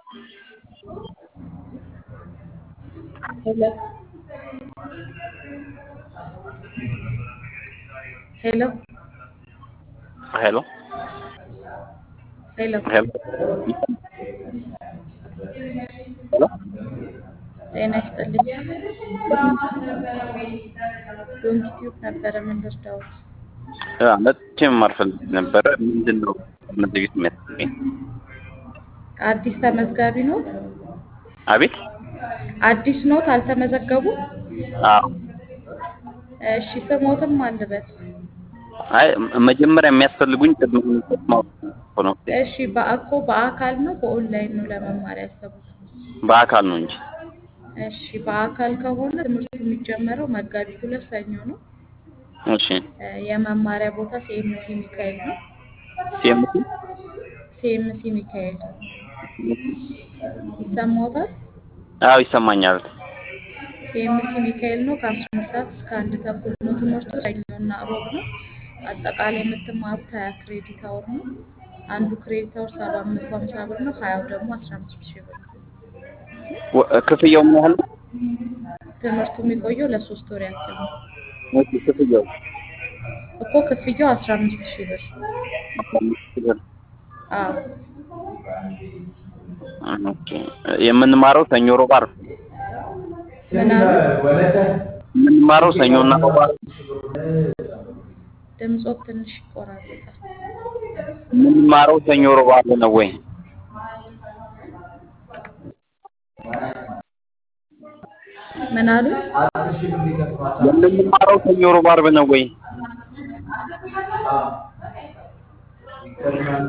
Hello. Hello. ሄሎ ሄሎ ሄሎ ሄሎ ጤና ይስጥልኝ። ዶንኪ ቲዩብ ነበረ ምን ልርዳዎት? መጥቼም አልፈልግ ነበረ። ምንድን ነው መዘግየት የሚያስገኝ? አዲስ ተመዝጋቢ ኖት? አቤት አዲስ ኖት አልተመዘገቡም? አዎ። እሺ ስሞትም አልበል። አይ መጀመሪያ የሚያስፈልጉኝ ቅድመ ሁኔታዎች ማወቅ ነው። እሺ በአኮ በአካል ነው በኦንላይን ነው ለመማር ያሰቡት? በአካል ነው እንጂ እሺ በአካል ከሆነ ትምህርቱ የሚጀመረው መጋቢት ሁለት ሰኞ ነው። እሺ እ የመማሪያ ቦታ ሲኤምሲ ሚካኤል ነው። ሲኤምሲ ሲኤምሲ ሚካኤል ይሰማዎታል? አዎ ይሰማኛል። ሲኤምሲ ሚካኤል ነው። ከአስራ አንድ ሰዓት እስከ አንድ ተኩል ነው ትምህርቱ። ሰኞና እሮብ ነው። አጠቃላይ የምትማሩት ሀያ ክሬዲት አወር ነው። አንዱ ክሬዲት አወር ሰባት መቶ ሀምሳ ብር ነው። ሀያው ደግሞ አስራ አምስት ሺህ ብር ነው። ወ- ክፍያው ምን ያህል ነው? ትምህርቱ የሚቆየው ለሶስት ወር ያክል ነው ኦኬ፣ ክፍያው እኮ ክፍያው አስራ አምስት ሺህ ብር አዎ ኦኬ። የምንማረው ሰኞ፣ ሮብ፣ ዓርብ ምን አሉ? የምንማረው ሰኞና ሮብ፣ ዓርብ ድምፆት ትንሽ ይቆራረጣል። የምንማረው ሰኞ፣ ሮብ፣ ዓርብ ነው ወይ? ምን አሉ? የምንማረው ሰኞ፣ ሮብ፣ ዓርብ ነው ወይ?